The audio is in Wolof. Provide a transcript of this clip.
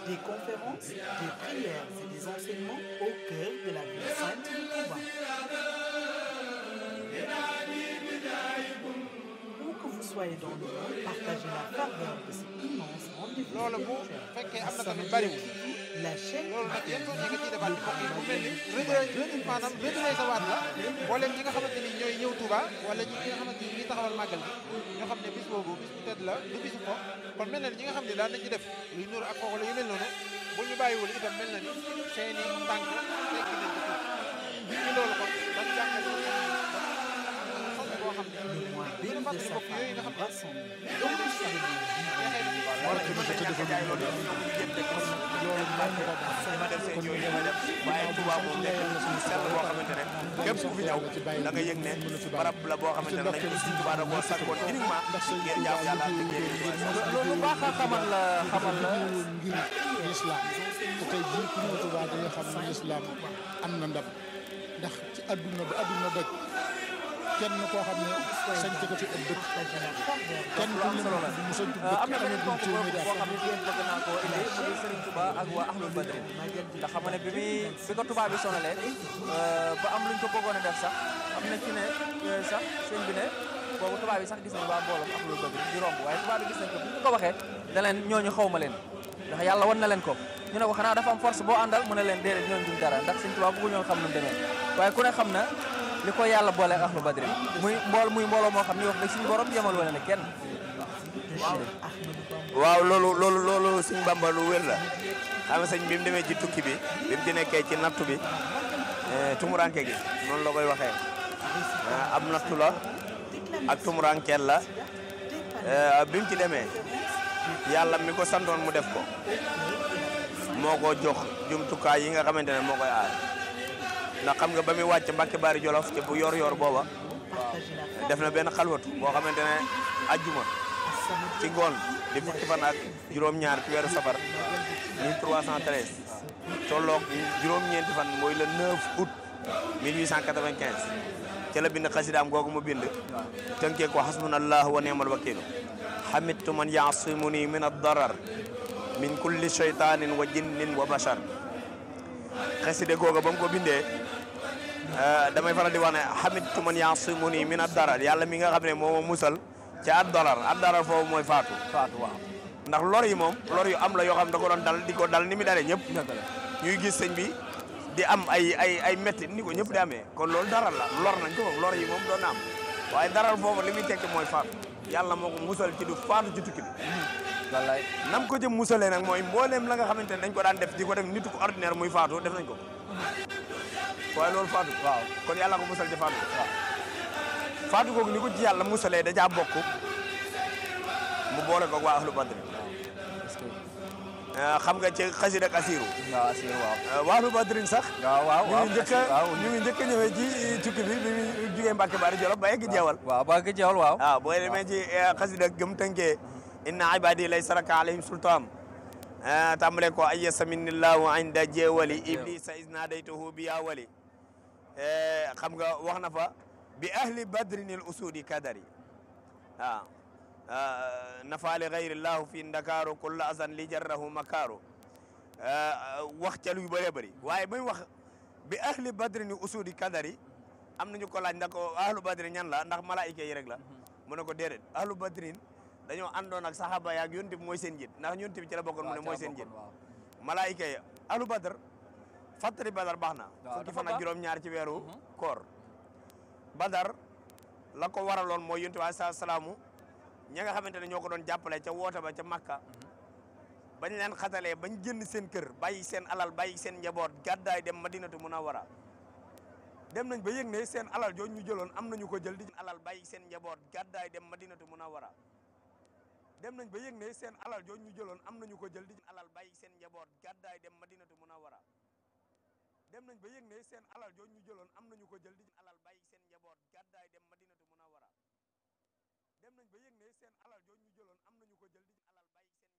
des conférences, des prières et des enseignements au cœur de la ville sainte de Touba. Où que vous soyez dans le monde, partagez la faveur de cet immense rendez-vous loolu bu spirituel. fekkee am na tamit As-Samadiyya bariwul TV, la chaîne loolu nag qui yan fait nga ciy vivre defaat le mbokk yi mu mel ni Touba rëdd rëdd maanaam rëdd lay sa waat la mboolem ñi nga xamante ni ñooy ñëw Touba wala ñi nga xamante ni ñuy taxawal màggal bi ñoo xam ne bis boobu bis bu tedd la du bisu ko kon mel na ni ñi nga xam ne daan nañ ci def luy nuur ak kooku la yu mel noonu bu ñu bàyyiwul itam mel na ni seeni tànk teggi nañ ko tuuti ci loolu kon ban jàngal sant boo xam ne Le mois gën a béni de fàttali sa mbokk yooyu nga femme xam rassemble dans le souvenir wala ci mën nañ ñàkk a jaay loolu yëpp ñoom ñu jëm dëkk ma def seen yooyu ma def waaye Touba moom nekk na suñu sell boo xamante ne képp ku fi ñëw da nga yëg ne barab la boo xamante ne dañ ko suñu Touba da koo sàkkoon uniquement ngir jaam yàlla ak liggéey loolu baax a xamal la xamal la ngir lislaam te tey jii ku ñëw Tuubaa da nga xam ne lislaam am na ndam ndax ci àdduna ba àdduna daj kenn koo xam ne sañ ko fi ab dëkk kenn ku ne mu sañ ko am na dëkk beneen amagul ponk boo téeméeri xam at ne yéen bëgg naa koo indi mu di Serigne Touba ak waa Ahlul Badri ndax xam nga ne bi muy bi ko Touba bi sonalee ba am luñ ko bëggoon a def sax am na ci ne sax sëñ bi ne boobu Touba bi sax gis nañ waa mbooloom Ahlul Badri di romb waaye Touba bi gis nañ ko bu ñu ko waxee da leen ñooñu xaw ma leen ndax yàlla wan na leen ko ñu ne ko xanaa dafa am force boo àndal mu ne leen déedéet ñooñu duñ dara ndax sëñ Touba bëggu ñoon xam nu mu demee waaye ku ne xam na li ko yàlla boole ak Ahlul Badri muy mbool muy mbooloo moo xam ne wax dëgg suñu borom yemal wane ne kenn waaw loolu loolu loolu suñ Bamba lu wér la xam nga sëñ bi mu demee ci tukki bi bi mu ci nekkee ci nattu bi tumuranke gi noonu la koy waxee am nattu la ak tumurankeel la bi mu ci demee yàlla mi ko santoon mu def ko moo ko jox jumtukaay yi nga xamante ne moo koy aar ndax xam nga ba muy wàcc Mbàkke Bari Jolof te bu yor yor booba def na benn xalwatu boo xamante ne ajjuma ci ngoon di fukki fan ak juróom-ñaar ci weeru safar 1313 tolloog juróom-ñeenti fan mooy le 9 août 1895 ca la bind xasidaam googu mu bind tënkee ko hasbunallahu wa ni'mal wakiilu hamidtu man yaasimuni min ad-darar min kulli shaytanin wa jinnin wa bashar xaside googa ba mu ko bindee damay faral di wax ne hamidtu man yaasimuni min ad-darar yàlla mi nga xam ne moo ma musal ci ad-darar ad-darar foofu mooy faatu faatu waaw ndax lor yi moom lor yu am la yoo xam da ko doon dal di ko dal ni mu dalee ñëpp dëgg la ñuy gis sëñ bi di am ay ay ay métti ni ko ñëpp di amee kon loolu daral la lor nañ ko moom lor yi moom doon na am waaye daral foofu li muy tekki mooy faatu yàlla moo ko musal ci du faatu ci tukki bi wallaay nam ko jëm musalee nag mooy mbooleem la nga xamante ne dañ ko daan def di ko def nit ku ordinaire muy faatu def nañ ko waaye loolu faatu waaw kon yàlla ko musal ci faatu waaw faatu googu ni ko ci yàlla musalee da caa bokk mu boole ko waa ahlu badri est-ce que xam nga ci xasida ak asiru waaw asir waaw waa ahlu badrin sax waaw waaw ñu waaw ngi njëkk a waaw ñu ngi njëkk a ñëwee ci tukki bi bi mu jugee Mbàkke Bari Jolof ba egg jeewal waaw ba nga jeewal waaw waaw boo demee ci xasida gëm tënkee inna ibadi laysa laka alayhim sultaan tàmbale ko ay yasaminillahu inda jeewali iblisa isnadaytuhu bi ya wali xam nga wax na fa bi ahli badrinil usudi kadari waaw nafaali gayrillahu fi ndakaaru kulla azan li jarrahu makaaru wax ca lu bëree bëri waaye muy wax bi ahli badrini usudi kadari am nañu ko laaj ndax ko ahlu badrin ñan la ndax malaayika yi rek la mu ne ko déedéet ahlu badrin dañoo àndoon ak saxaaba yaak yonent bi mooy seen njiit ndax yonent bi ci la bokkoon mu ne mooy seen njiit malaayika yi ahlu badr fàttali badar baax na waaw fukki dafa fan ak baax. juróom-ñaar ci weeru koor badar la ko waraloon mooy yonent bi alayhi salaamu ña nga xamante ne ñoo ko doon jàppale ca woote ba ca makka bañ leen xatalee bañ génn seen kër bàyyi seen alal bàyyi seen njaboot gàddaay dem madinatu munawwara dem nañ ba yëg ne seen alal jooju ñu jëloon am nañu ko jël di alal bàyyi seen njaboot gàddaay dem madinatu munawwara dem nañ ba yëg ne seen alal jooju ñu jëloon am nañu ko jël di alal bàyyi seen njaboot gàddaay dem madinatu munawwara dem nañ ba yëg ne seen alal jooju ñu jëloon am nañu ko jël di alal bàyyi seen njaboot gàddaay dem madinatu munawwara dem nañ ba yëg ne seen alal jooju ñu jëloon am nañu ko jël di alal bàyyi seen